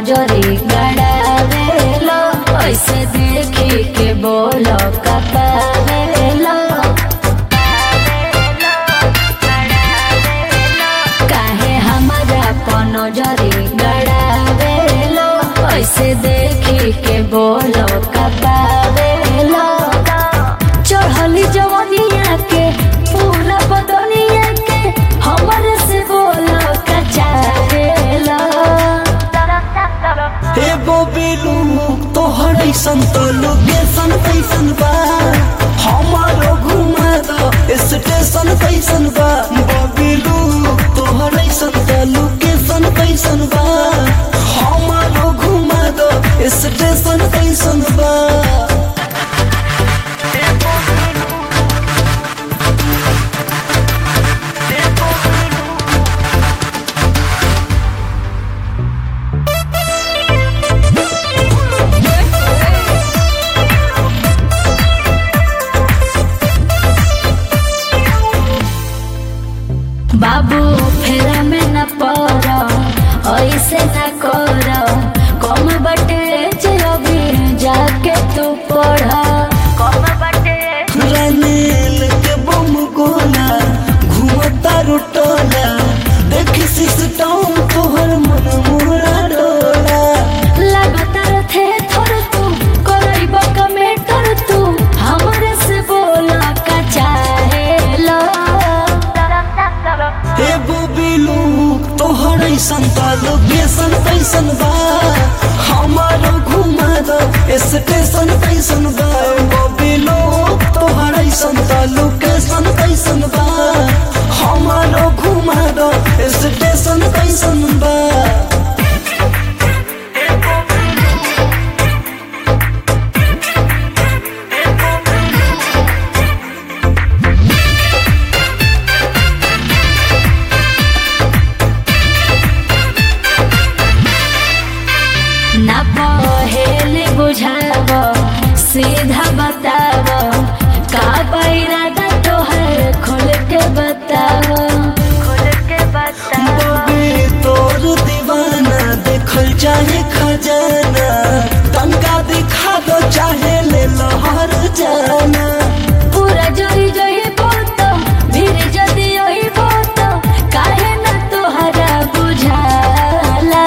नजरी गड़ावेला ऐसे देखी के बोलो कपावेला काहे हमारा पर नजरी गड़ावेला ऐसे देखी के बोलो कपावेला चढ़ली जवनिया के पूरा बदनिया के हमर से बोलो कचारेला हे बोबिलू तोहर ऐसन तो लोकेशन कैसन बा हमारो घुमा दो स्टेशन कैसन बा बोबिलू तोहर ऐसन तो लोकेशन कैसन बा हमारो घुमा दो स्टेशन कैसन बा बाबू फेरा में न पड़ ऐसे न कर कम बटे जे अभी जाके तू पढ़ कम बटे रनेल के बम गोला घुमता रुटोला देख सिस्टम तोहर मन मोरा डोला लगातार थे थोर तू करैब कमेंटर तू हमरे से बोला का चाहेला हे बोबिलू तोहर ऐसन बा लोकेशन कैसन बा हमारो घुमा दो स्टेशन कैसन बा बोबिलू तोहर ऐसन बा लोकेशन कैसन बा हमारो घुमा दो स्टेशन कैसन बा ना पहेले बुझाव सीधा बताव का बैरादा तोहर खोल के बताव खोल के बताव बबे तोर दीवाना देखल चाहे खजाना टंका दिखा दो चाहे ले लहर जाना पूरा जोई जोई बोतो भीड़ जदी ओई बोतो काहे ना तोहरा बुझाला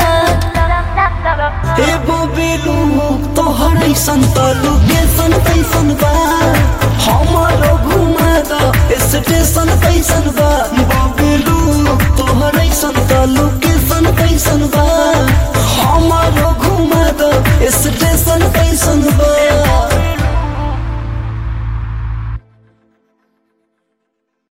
हे बोबिलू तोहर ऐसन तो लोकेशन कैसन बा हमारो घुमा दो स्टेशन कैसन बा बोबिलू तोहर ऐसन तो लोकेशन कैसन बा हमारो घुमा दो स्टेशन कैसन बा